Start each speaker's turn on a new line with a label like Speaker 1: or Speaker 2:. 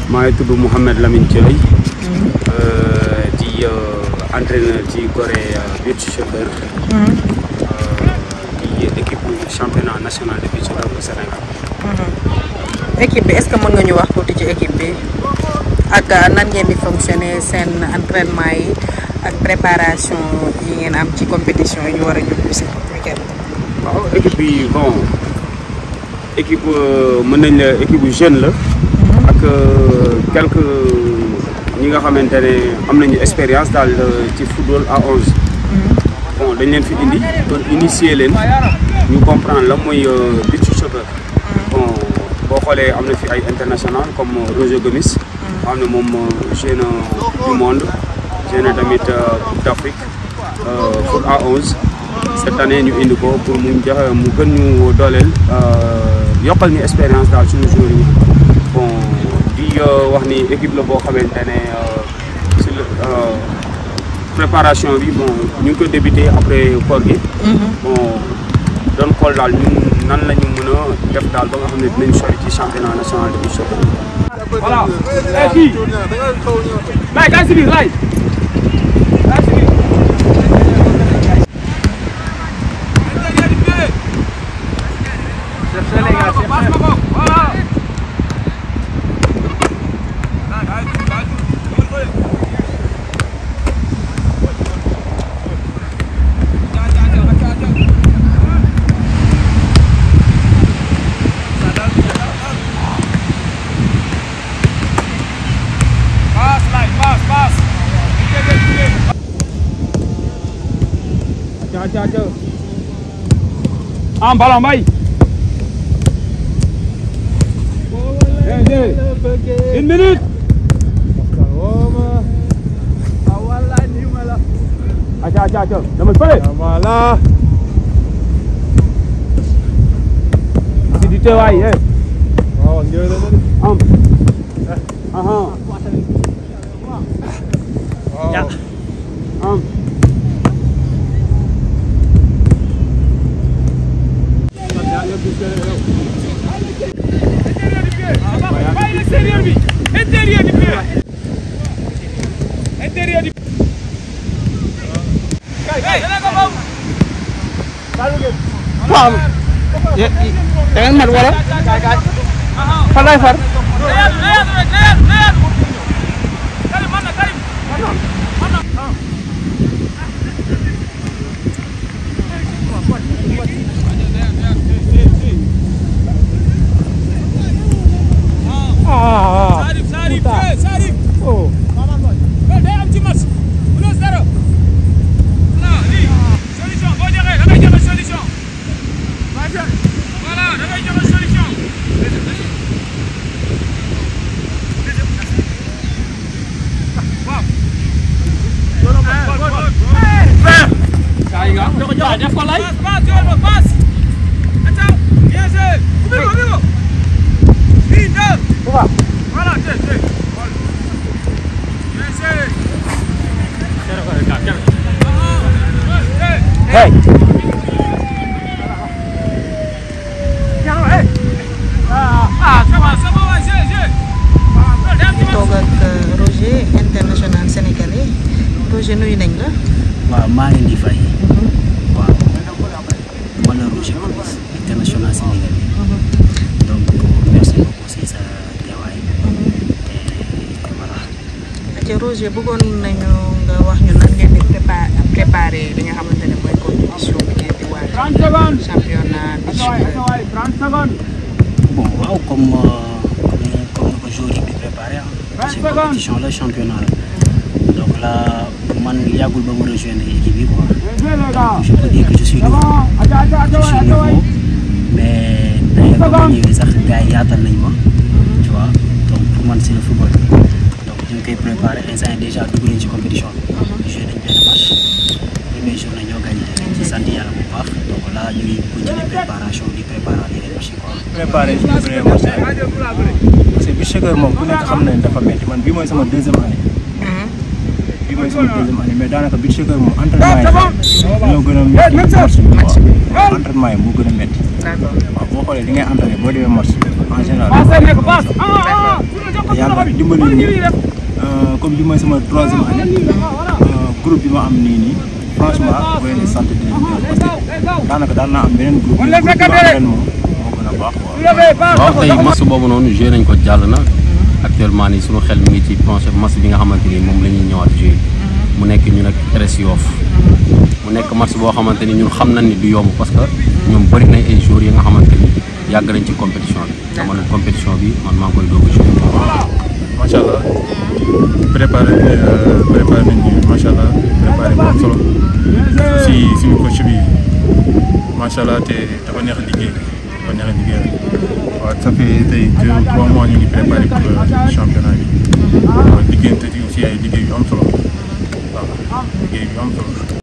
Speaker 1: maa ngi tudd Mouhamed Lamine Thioye di entraîneur ci Gorée beach soccer di équipe championnat national de beach soccer bu Sénégal.
Speaker 2: équipe bi est-ce que mën nga ñu wax tuuti ci équipe bi ak nan ngeen di fonctionner seen entraînement yi ak préparation yi ngeen am ci compétition yi ñu war a jublu si week-end
Speaker 1: waaw équipe bi bon équipe mën nañ la équipe bu jeune la. ak quelques ñi nga xamante ne am nañu expérience daal ci football à onze. bon dañ leen fi indi doon initier leen ñu comprendre la mooy beach soccer. bon boo xoolee am na fi ay international comme Roger Gomis. nga xam ne moom jeune du monde jeune tamit coupe d'Afrique foot à onze. cette année ñu indi ko pour mu joxe mu gën ñu dooleel yokkal ñu expérience daal suñu joueurs yi bon di wax ni équipe la boo xamante ne si préparation bi bon ñu ngi ko débuté après koor gi. bon doon xool daal ñun nan la ñu mën a def daal ba nga xam ne dinañ sori ci championnat national de beach soccer. voilà. fii. laay kaay si biir laay. kaay si biir. Acha, acha. Am ballon bay. Une minute. Acha, acha, acha. Dama fële.
Speaker 3: Voilà.
Speaker 1: Si di teewaay eh.
Speaker 3: waaw njëriñ la de.
Speaker 1: Am. Aha.
Speaker 3: waaw.
Speaker 1: Am.
Speaker 4: Bàyyi extérieur bi intérieur bi pied intérieur bi
Speaker 2: waaw da ngeen mat wala fan lay far
Speaker 3: ah
Speaker 4: Sarif Sarif eh, Sarif
Speaker 3: oh.
Speaker 4: loolu day am ci match plus zéro voilà lii solution boo joxee da ngay joxe solution voilà da ngay joxe solution waaw def ko lay passe passe yoon ma passe attends bien joué ubbi ko ubbi ko une deux voilà tey tey bien joué
Speaker 1: Hey.
Speaker 4: Ah, ça va, ça va, ouais, j'ai, j'ai.
Speaker 2: toog ak Roger international sénégalais Roger nuyu nañ la
Speaker 5: waaw maa ngi leen di fay waaw man la Roger Gomis international sénégalais donc merci beaucoup si sa teewaay te voilà
Speaker 2: ci Roger bëggoon nañu nga wax ñu nan ngeen di prépa préparer li nga xamante ne mooy compétition bi ngeen di waaj
Speaker 1: 30 secondes.
Speaker 2: championnat beach soccer.
Speaker 1: 30 secondes.
Speaker 5: bon waaw comme euh, comme ni comme ni ko jour yi di préparé ah c'est une compétition la championnat la donc là man yàggul ba ma rejoindre équipe bi quoi je peux dire que je suis nouveau je suis nouveau mais d'ailleurs ba ma ñëwee sax gars yi yaatal nañ ma tu vois donc pour man c'est le football donc ñu ngi koy préparé instant yi déjà dugg nañ ci compétition bi joué nañ benn match première journée ñoo gagné dañ ci sant yàlla bu baax donc là ñu ngi continuer préparation di préparer yeneen match yi quoi
Speaker 3: préparé suñu premier match parce que beach soccer moom ku nekk xam na ne dafa métti man bii mooy sama deuxième année bii mooy sama deuxième année mais daanaka bi soccer moom entraînement yi ñoo gën a métti match bi quoi entraînement yi moo gën a métti
Speaker 2: d'accord
Speaker 3: waaw boo xoolee li ngay entraîné boo demee match en général
Speaker 4: passe ah ah
Speaker 3: te yàlla dimbali ñu comme bi mooy sama troisième année groupe bi ma am nii nii franchement boo leen di sant di leen gërëm parce que daanaka daan naa am beneen groupe mais groupe bi ma am ren moom moo gën a baax quoi.
Speaker 6: waaw tey match boobu noonu joué nañ ko jàll na actuellement nii suñu xel mi ngi ci planché match bi nga xamante ni moom la ñuy ñëwaat joué mu nekk ñu nag RS Yoff mu nekk match boo xamante ni ñun xam nañ ni du yomb parce que ñoom bëri nañ ay joueurs yi nga xamante ni yàgg nañ ci compétition bi dama ne compétition bi man maa ngi koy doog a joué
Speaker 3: macha allah préparé préparé nañ ñu macha allah préparé bu am solo si suñu coach bi macha allah te dafa neex a liggéey dafa neex a liggéey waaw ça fait tey deux ou trois mois ñu ngi préparé pour championnat bi waaw liggéeyante aussi ay liggéey yu am solo waaw liggéey yu am solo.